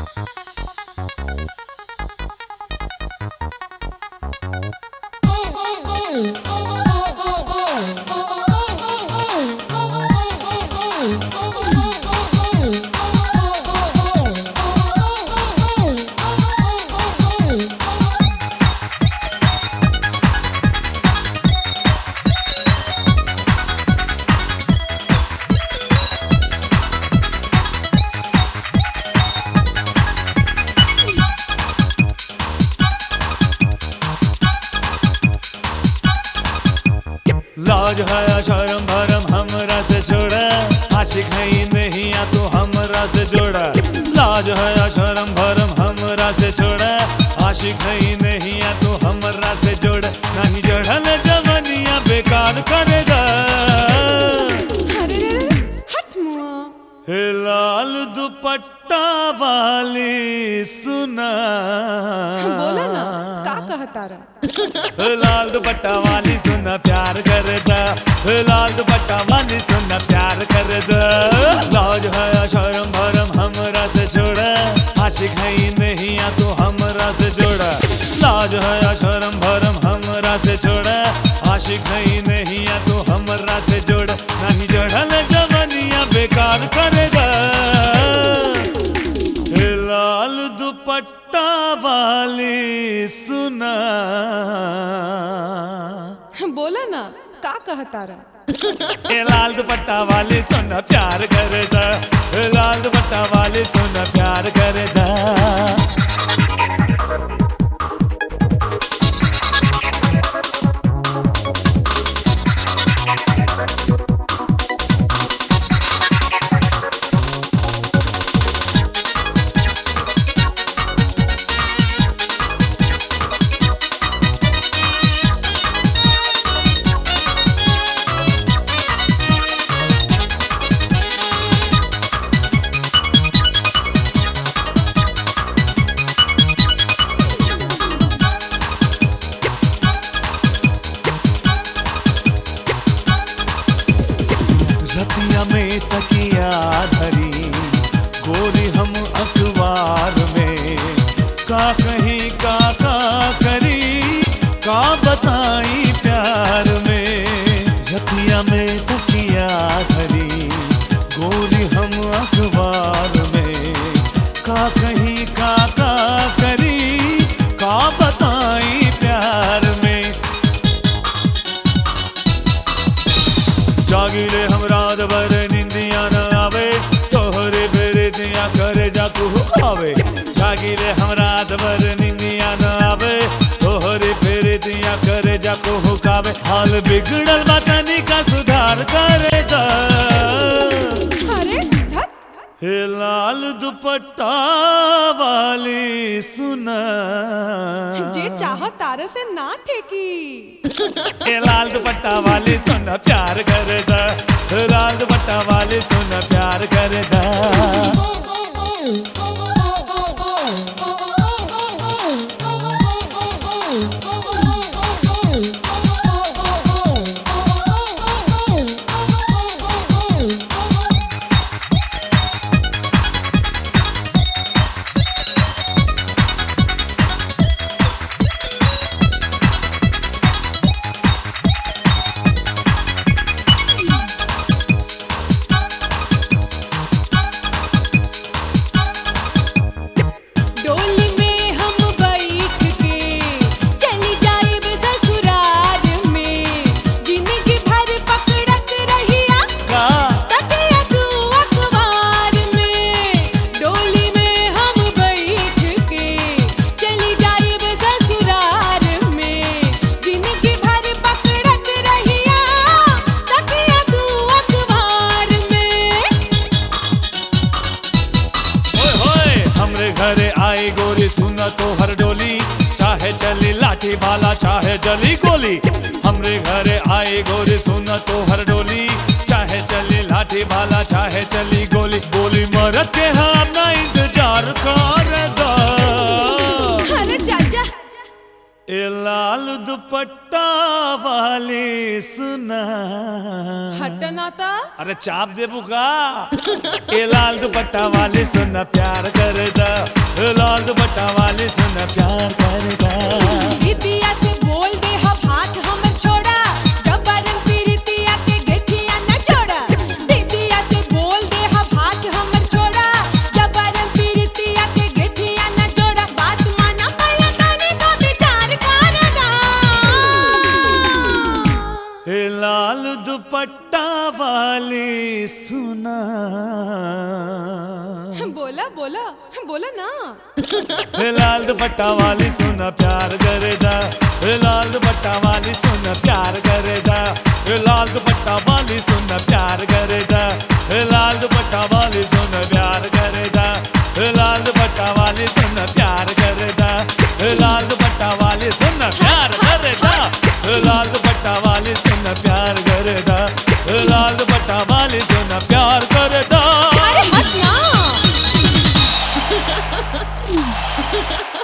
लाज है शर्म भरम हमरा से छोड़ा आशिक है ही नहीं आ तू हमरा से जोड़ा लाज है शर्म भरम हमरा से छोड़ा आशिक है ही नहीं आ तू हमरा से जोड़ा नहीं जोड़ल जवनिया बेकार करेगा अरे रे रे, हट मुआ हे लाल दुपट्टा वाली सुना बोला ना का कहता रहा लाल दुपट्टा वाली सुना प्यार करदा लाल दुपट्टा वाली सुना प्यार करदा लाज है शर्म भरम हमरा से छोड़ा आशिक है ही नहीं आ तू हमरा से जोड़ा लाज है शर्म भरम हमरा से छोड़ा आशिक है ही नहीं आ तू हमरा से जोड़ा नहीं जोड़ल जवनिया बेकार करेगा हे लाल दुपट्टा वाली सुना बोला ना का कहता रहा हे लाल दुपट्टा वाली सुना प्यार करदा हे लाल दुपट्टा वाली सुना प्यार करदा रतिया में तकिया धरी गोरी हम अखबार में का कहीं का का करी का बताई प्यार में रतिया में तकिया धरी गोरी हम अखबार में का कहीं का का करी का बताई प्यार में जागिले हम रात भर निंदिया न आवे तोहरे फेरे दिया करे जा तू आवे जागिले हम रात भर निंदिया न आवे तोहरे फेरे दिया करे जा तू हुकावे हाल बिगड़ल बातनी का सुधार करे जा अरे धत हे लाल दुपट्टा वाली सुना जे चाह तारे से ना ठेकी हे लाल दुपट्टा वाली सुना प्यार करदा लाल दुपट्टा वाली सुना प्यार करदा डोली में हम बैठ के चली जाइब ससुराल में जिंदगी भर पकड़त रहिया का तकिया तू अखबार में डोली में हम बैठ के चली जाइब ससुराल में जिंदगी भर पकड़त रहिया तकिया तू अखबार में ओए होए हमरे घरे आई गोरी सुना तो हर डोली चाहे चली लाठी भाला चाहे जली गोली हमरे घरे आई गोरी सुना तो हर डोली चाहे चली लाठी भाला चाहे चली गोली गोली मरत के हम ना इंतजार कर दा अरे चाचा ए लाल दुपट्टा वाली सुना हटना था अरे चाप देबू का ए लाल दुपट्टा वाली सुना प्यार कर दा दुपट्टा वाली सुन प्यार करदा दीदिया से बोल दे हम हाथ हमर छोड़ा जबरन पीड़ितिया के गेठिया न छोड़ा दीदिया से बोल दे हम हाथ हमर छोड़ा जबरन पीड़ितिया के गेठिया न छोड़ा बात माना पया ताने को विचार करना हे लाल दुपट्टा वाली सुना बोला बोला बोला ना हे लाल दुपट्टा वाली सुन प्यार करेदा हे लाल दुपट्टा वाली सुन प्यार करेदा हे लाल दुपट्टा वाली सुन प्यार करेदा हे लाल दुपट्टा वाली सुन प्यार करेदा हे लाल दुपट्टा वाली सुन प्यार करेदा हे लाल दुपट्टा वाली सुन प्यार करेदा हे लाल दुपट्टा वाली सुन प्यार करेदा हे लाल दुपट्टा वाली सुन प्यार करेदा अरे हट ना